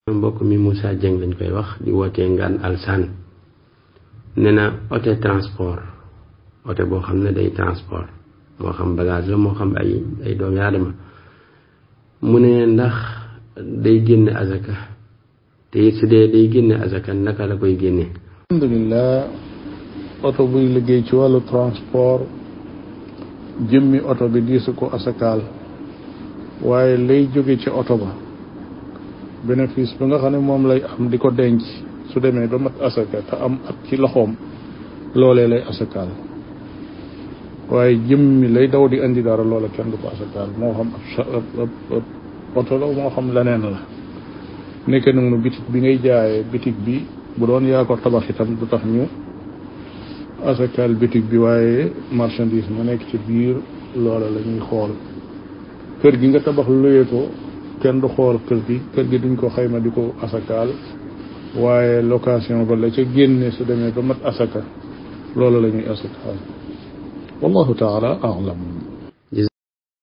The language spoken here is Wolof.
mbokk mi Moussa Dieng lañ koy wax di wootee ngaan alsan nee na oto transport oto boo xam ne day transport moo xam bagage la moo xam ay ay doomi aadama mu ne ndax day génne azaka te it su dee day génne azaka naka la koy génne alhamdulilah oto buy liggéey ci wàllu transport jëmmi oto bi diisu ko asakaal waaye lay jóge ci oto ba bénéfice ba nga xam ne moom lay am di ko denc su demee ba mat asaka te am at ci loxoom loolee lay asakaal waaye jëmmi lay daw di indi dara loola kenn du ko asakaal moo xam ab ab oto la moo xam leneen la nekk nag nu bitig bi ngay jaayee bitig bi bu doon yaa ko tabax itam du tax ñu asakaal bitig bi waaye marchandise ma nekk ci biir loola la ñuy xool kër gi nga tabax luyee ko kenn du xool kër gi kër gi duñ ko xayma di ko asakaal waaye location ba la ca génne su demee ba mat asaka loola la ñuy asakaal wallahu taala alam